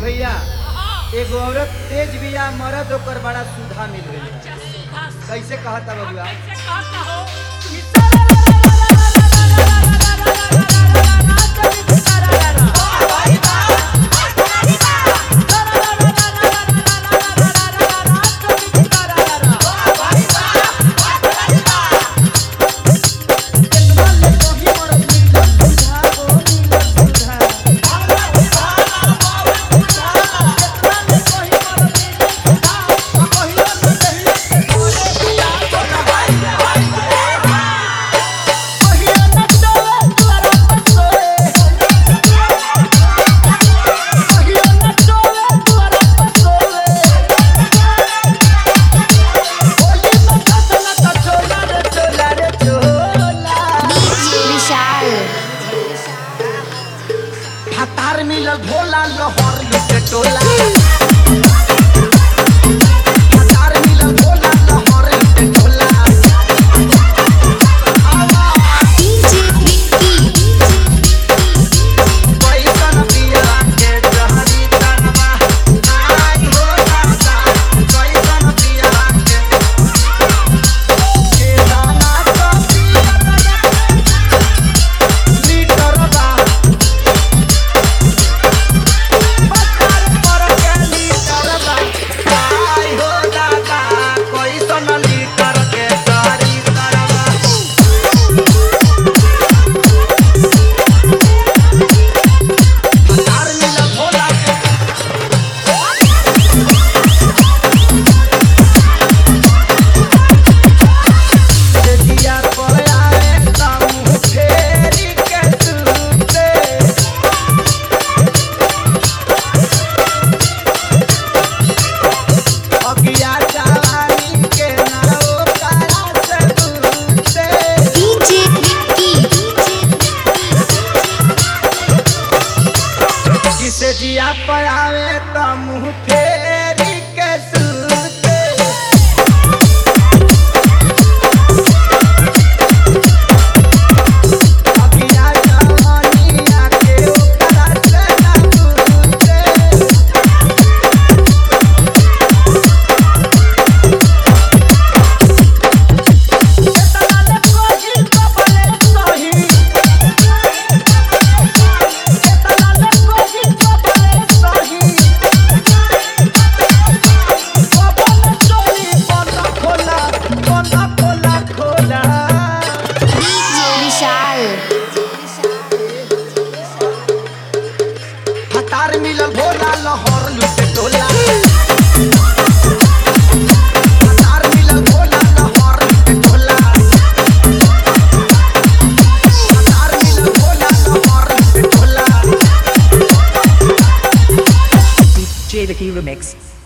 भैया एगो औरत तेज बिया मरद ओकर बड़ा सुधा मिल गई कैसे कहता बबुआ विशाल हतार मिलल भोला लहर लुटे टोला हतार मिलल भोला लहर लुटे टोला डीजे विक्की कैसन पिया के जहरी तनवा आई हो दादा कैसन पिया के के दाना तो पिया लीटर बा पत्थर पर के लीटर बा आई हो दादा कैसन लीटर के जहरी तनवा हतार मिलल भोला दिया पर आए ताऊ फेरी के सूते अगिया जवानी के नारो काला से दूते डीजे विक्की जिसे जिया पर आवे ताऊ फेरी के सूते अगिया जवानी आके ओकरा से ना दूते विशाल हतार मिलल भोला लहर लुटे टोला हतार मिलल भोला लहर लुटे टोला हतार मिलल भोला लहर लुटे टोला J the Key Remix.